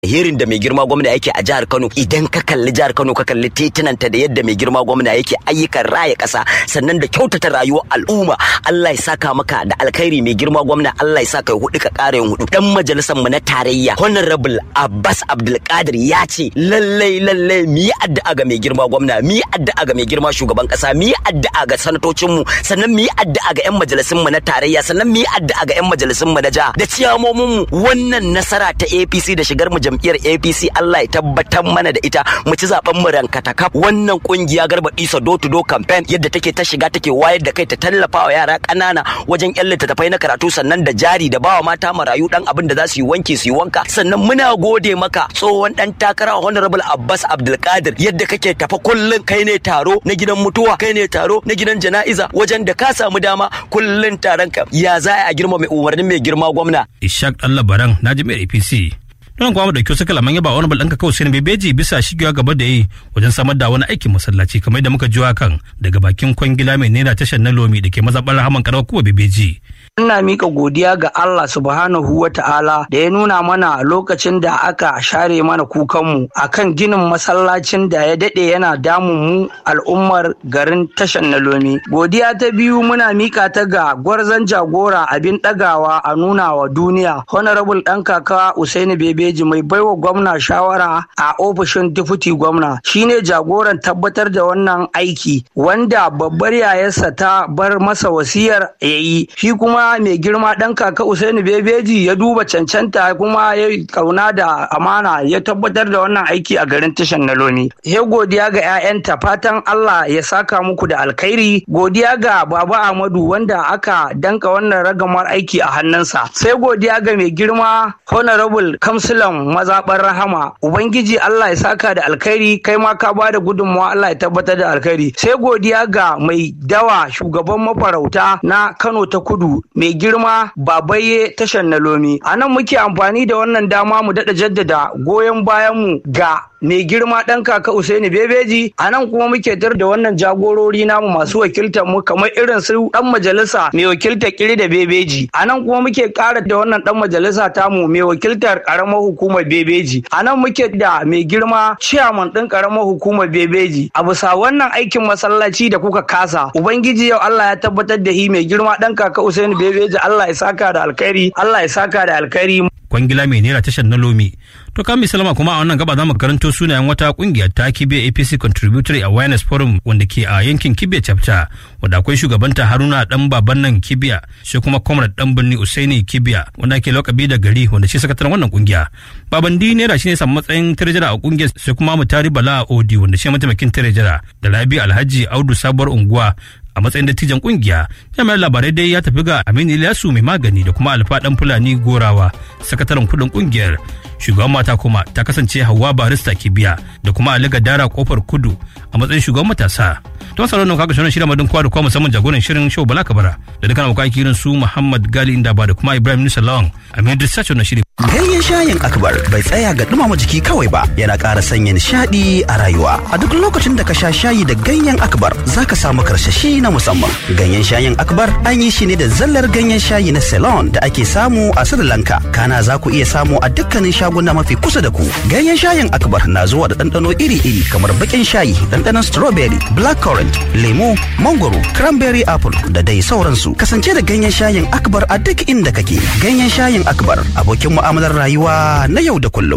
Herin da mai girma gwamna yake a jihar Kano idan ka kalli jihar Kano ka kalli titunanta da yadda mai girma gwamna yake ayyukan raya ƙasa sannan da kyautata rayuwar al'umma Allah ya saka maka da alkhairi mai girma gwamna Allah ya saka hudu ka ƙara yin hudu dan majalisar mu na tarayya Honorable Abbas Abdulkadir ya ce lallai lallai mu yi addu'a ga mai girma gwamna mu yi addu'a ga mai girma shugaban ƙasa mu yi addu'a ga sanatocin mu sannan mu yi addu'a ga 'yan majalisun mu na tarayya sannan mu yi addu'a ga 'yan majalisun mu na jiha da ciyamomin mu wannan nasara ta APC da shigar mu jam'iyyar APC Allah ya tabbatar mana da ita mu ci zaben mu rankata kaf wannan kungiya garba isa do to do campaign yadda take ta shiga take wayar da kai ta tallafa wa yara kanana wajen yan littattafai na karatu sannan da jari da bawa mata marayu dan abin da za su yi wanki su yi wanka sannan muna gode maka tsohon dan takara honorable Abbas Abdulkadir yadda kake tafa kullun kai ne taro na gidan mutuwa kai ne taro na gidan jana'iza wajen da ka samu dama kullun taron ka ya za a girma mai umarnin mai girma gwamna Ishaq Allah Baran na jami'ar APC. Don kuma mu dauki wasu kalaman yaba wani balɗanka kawai sai bebeji bisa shigewa gaba da yi wajen samar da wani aikin masallaci kamar da muka ji kan daga bakin kwangila mai naira tashar na lomi da ke mazaɓar rahaman karawar kuma bebeji. Ina mika godiya ga Allah subhanahu wa ta'ala da ya nuna mana lokacin da aka share mana kukanmu akan ginin masallacin da ya daɗe yana damun mu al'ummar garin tashan na lomi. Godiya ta biyu muna mika ta ga gwarzon jagora abin ɗagawa a nuna wa duniya Honorable ɗan kaka Usaini Bebeji mai baiwa gwamna shawara a ofishin Deputy gwamna shine jagoran tabbatar da wannan aiki wanda babbar yayarsa ta bar masa wasiyar yayi shi kuma mai girma ɗan kaka Usaini Bebeji ya duba cancanta kuma ya kauna da amana ya tabbatar da wannan aiki a garin tashan na Lomi. Ya godiya ga 'ya'yanta fatan Allah ya saka muku da alkhairi godiya ga Baba Ahmadu wanda aka danka wannan ragamar aiki a hannunsa. Sai godiya ga mai girma Honorable Kamsilan mazaɓar Rahama Ubangiji Allah ya saka da alkhairi kai ma ka ba da gudunmawa Allah ya tabbatar da alkhairi. Sai godiya ga mai dawa shugaban mafarauta na Kano ta Kudu mai girma babaye tashar na lomi a nan muke amfani da wannan dama mu daɗa jaddada goyon bayanmu ga mai girma ɗan kaka Usaini Bebeji a nan kuma muke tar da wannan jagorori namu masu wakiltar mu kamar irin su ɗan majalisa mai wakiltar kiri da Bebeji a nan kuma muke ƙara da wannan ɗan majalisa tamu mai wakiltar ƙaramar hukumar Bebeji a nan muke da mai girma ciyaman ɗin ƙaramar hukumar Bebeji a bisa wannan aikin masallaci da kuka kasa ubangiji yau Allah ya tabbatar da hi mai girma ɗan kaka Usaini Bebeji Allah ya saka da alkhairi Allah ya saka da alkhairi kwangila mai naira tashar na lomi to kan misalama kuma a wannan gaba za mu karanto sunayen wata kungiya ta kibe apc contributory awareness forum wanda ke a yankin kibe chapter wanda akwai shugabanta haruna dan baban nan kibiya sai kuma comrade dan birni usaini kibiya wanda ke lokabi da gari wanda shi sakataren wannan kungiya baban di naira shine samu matsayin tirejara a kungiyar sai kuma mutari bala odi wanda shi mataimakin tirejara da labi alhaji audu sabuwar unguwa a matsayin dattijan kungiya jami'ar labarai dai ya tafi ga aminu ilyasu mai magani da kuma alfa dan fulani gorawa sakataren kudin kungiyar shugaban mata kuma ta kasance hawa barista kibiya da kuma ali gadara kofar kudu a matsayin shugaban matasa don sauran nan kaga shirin madin kwa da kwa musamman jagoran shirin show bala kabara da dukkan abokan kirin su muhammad gali inda ba da kuma ibrahim nusa lawan a mai disacho na shirin Ganyen shayin akbar bai tsaya ga dumama jiki kawai ba yana ƙara sanya nishaɗi a rayuwa. A duk lokacin da ka sha shayi da ganyen akbar za ka samu karsashi na musamman. Ganyen shayin akbar an yi shi ne da zallar ganyen shayi na Ceylon da ake samu a Sri Lanka. Kana za ku iya samu a dukkanin shaguna mafi kusa da ku. Ganyen shayin akbar na zuwa da ɗanɗano iri-iri kamar baƙin shayi, ɗanɗanon strawberry, blackcurrant, lemo, mangoro, cranberry apple da dai sauransu. Kasance da ganyen shayin akbar a duk inda kake. Ganyen shayin akbar abokin mu'amalar rayuwa na yau da kullum.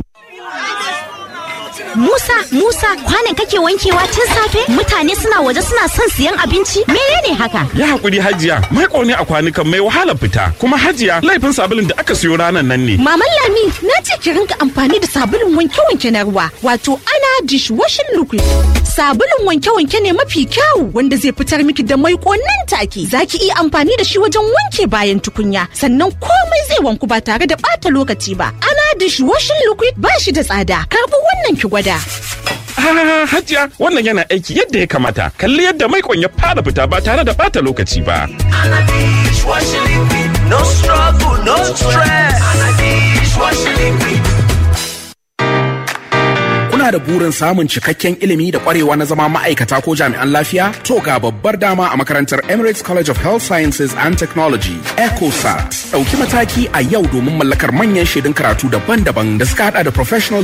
Musa, Musa, kwanan kake wankewa tun safe? Mutane suna waje suna son siyan abinci? Menene haka? Ya hakuri Hajiya, mai ne a kwanukan mai wahalar fita. Kuma Hajiya, laifin sabulun da aka siyo ranar nan ne. Maman Lami, na ce ki rinka amfani da sabulun wanke-wanke na ruwa, wato ana dishwashing liquid. Sabulun wanke-wanke ne mafi kyau wanda zai fitar miki da mai nan take. Za ki iya amfani da shi wajen wanke bayan tukunya, sannan komai zai wanku ba tare da ɓata lokaci ba. Ana dishwashing liquid ba shi da tsada. Karbi wannan ki gwada. Ah, Hajiya, wannan yana aiki yadda ya kamata. Kalli yadda maikon ya fara fita ba tare da bata lokaci ba. No struggle, no stress. Kuna da burin samun cikakken ilimi da kwarewa na zama ma'aikata ko jami'an lafiya? To ga babbar dama a makarantar Emirates College of Health Sciences and Technology, ECOSAT. Ɗauki mataki a yau domin mallakar manyan shaidun karatu daban-daban da suka hada da professional